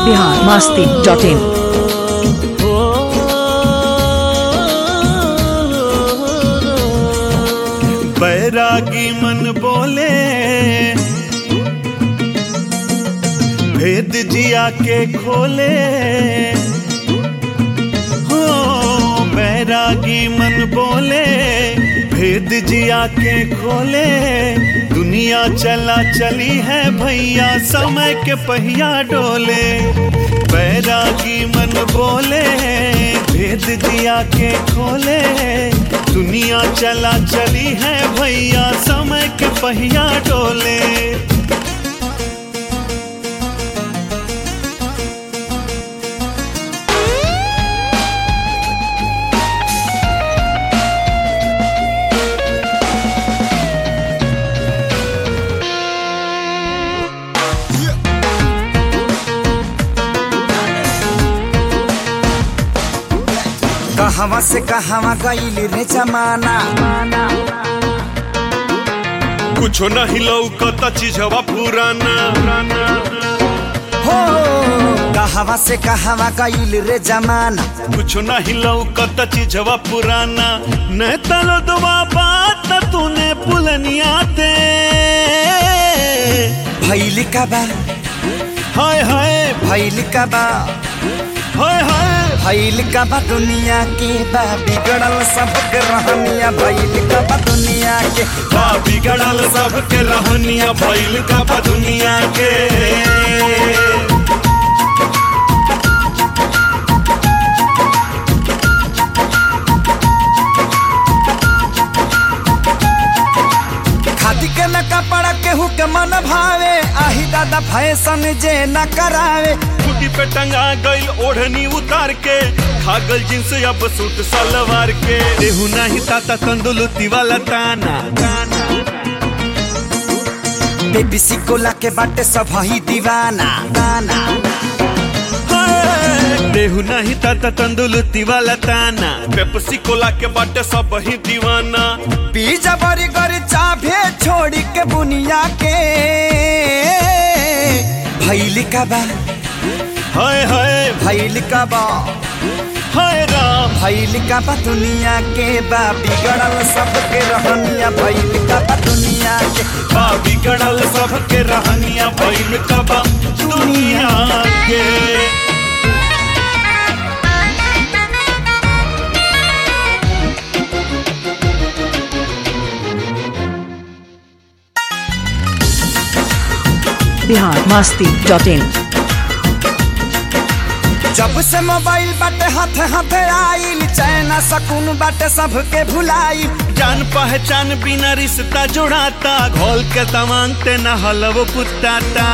Bihar Masti dot in बैरागी मन बोले भेद जिया के खोले हो बैरागी मन बोले भेद जिया के खोले दुनिया चला चली है भैया समय के पहिया डोले बैरागी मन बोले भेद जिया के खोले दुनिया चला चली है भैया समय के पहिया डोले कहवा से कहवा गईल रे जमाना कुछो नहीं लौकता चीजवा पुराना हो कहवा से कहवा गईल रे जमाना कुछो नहीं लौकता चीजवा पुराना न तलो दुआ बात तूने पुलनिया ते भैल का बा हाय हाय भैल का बा हाय हाय भैल का बा दुनिया के बा बिगड़ल सबके रहनिया भैल का बा दुनिया के बा बिगड़ल सबके रहनिया भइल का बा दुनिया के खादी के न कपड़ा केहू के मन भावे आही दादा फैशन जे न करावे कुटी पे टंगा गइल ओढ़नी उतार के खागल जींस अब सूट सलवार के देहू नहीं ताता तंदुलती वाला ताना बेबी सिकोला के बाटे सब ही दीवाना दाना देहू नहीं ताता तंदुलती वाला ताना पेप्सी कोला के बाटे सब ही दीवाना पिज्जा बर्गर चाभे छोड़ी के बुनिया के भैल का बा हाय हाय भैल का बा हाय राम भैल का बा दुनिया के बा बिगड़ल सबके रहनिया भैल का बा दुनिया के बा बिगड़ल सबके रहनिया भइल का बा दुनिया के बिहार मास्ती डॉट इन जब से मोबाइल बाटे हाथ हाथ आइल चैना सकून बाटे सबके भुलाई जान पहचान बिना रिश्ता जुड़ाता घोल के तमांग ते न हलव पुताता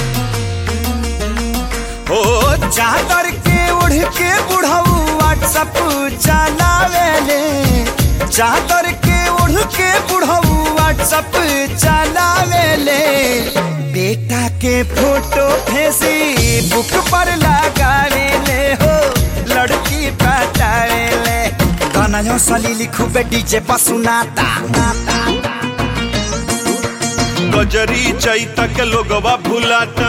ओ चादर के उड़ के बुढ़ऊ व्हाट्सअप चलावेले चादर के उड़ के बुढ़ऊ व्हाट्सअप चलावेले बेटा के फोटो फेसबुक पर लगावेले हो लड़की पटावेले गाना यो सली लिखू बेटी जे पसुनाता गजरी चैता के लोगवा भुलाता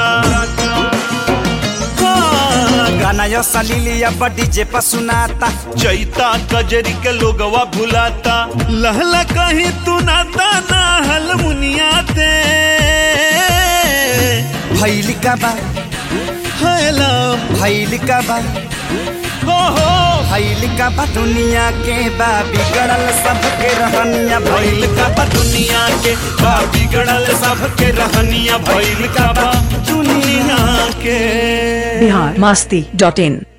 हाँ, गाना यो सली लिया बड़ी जे पसुनाता चैता कजरी के लोगवा भुलाता लहला कहीं तू नाता ना हल मुनिया ते भैल का बा हाय लाम भैल का बा हो हो भैल का बा दुनिया के बा बिगड़ल सबके रहनिया भैल भइल का बा दुनिया के बा बिगड़ल सबके रहनिया भइल का बा दुनिया के बिहार मास्ती डॉट इन